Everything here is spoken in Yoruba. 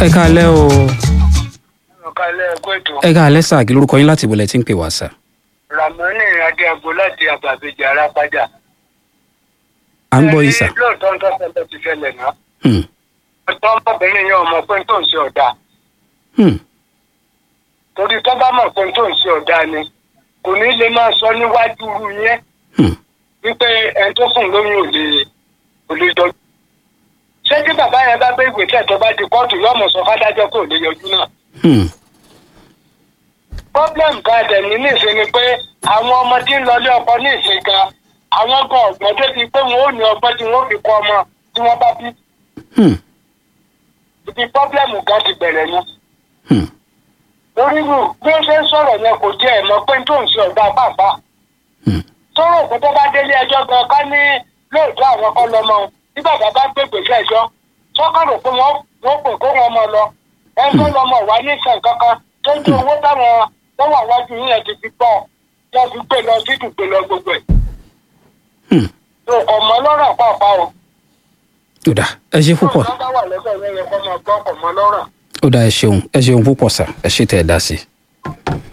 ẹ káalẹ́ o ọ̀ka ilé ẹ̀kọ́ ètò ẹ káalẹ́ sà kí lórúkọ yín láti ìbọ̀lẹ̀ tí ń pè wá sà. ramoni adéago láti àgbàbíjà arápájà. à ń gbọ́ yìí sà. Ẹni lóòótọ́ ń tọ́sẹ̀ ti ṣẹlẹ̀ náà. Hmm, ọ̀tọ́ ọmọbìnrin yẹn ọmọ pé tó ń ṣe ọ̀dà. hmm, torí tó bá mọ̀ pé tó ń ṣe ọ̀dà ni kò ní lè máa sọ níwájú irú yẹn hmm, wípé ẹni tó fún lóyún ò lè ò lè jọ. ṣé tí bàbá yẹn bá gbé ìwé tẹ̀ tó bá di kóòtù yóò mọ̀ sọ fádájọ́ pé ò lè yọjú náà. hmm, problem kan dẹ̀ ní nísìn ni pé àwọn ọmọ tí ń lọlé ọkọ ní ìsìn gan àwọn gan ọ̀gbọ́n tó ti pé wọn ò ní ọgbọ́n tí wọ́n fi kọ́ ọmọ tí wọ́n bá bí hmm, ibi problem kan ti bẹ̀rẹ̀ ni. hmm, orírù bí ó ṣe ń sọ̀rọ̀ yẹn kò jẹ́ ẹ̀mọ́ pé tó ń ṣe ọ̀gá pàpà. hmm, sọ̀rọ̀ òkú tó bá délé ẹjọ́ gan ká ní lóòótọ́ àwọn kọ́ lọ́mọ òun tí bàbá bá gbé gbèsè ẹjọ́ sọ́kàrò pé wọ́n wọ́n pè kó wọn mọ lọ ẹjọ́ lọ́mọ wà ní ìsàn kankan tó ju owó táwọn tó wà wájú yín ti fi gbọ́ wọ́n fi gbé lọ sí ìdùgbé lọ gbogbo ẹ̀. hmm. tó kọ̀ mọ́ lọ́rọ̀ pàápàá o. ó dà ẹ ṣe púpọ̀ tó bá wà lẹ́sẹ̀ yẹn yẹ kó máa gbọ́ kọ̀ mọ́ lọ́rọ̀. ó dà ẹ ṣeun ẹ ṣeun púpọ̀ sà ẹ ṣe tẹ̀ ẹ dá sí i.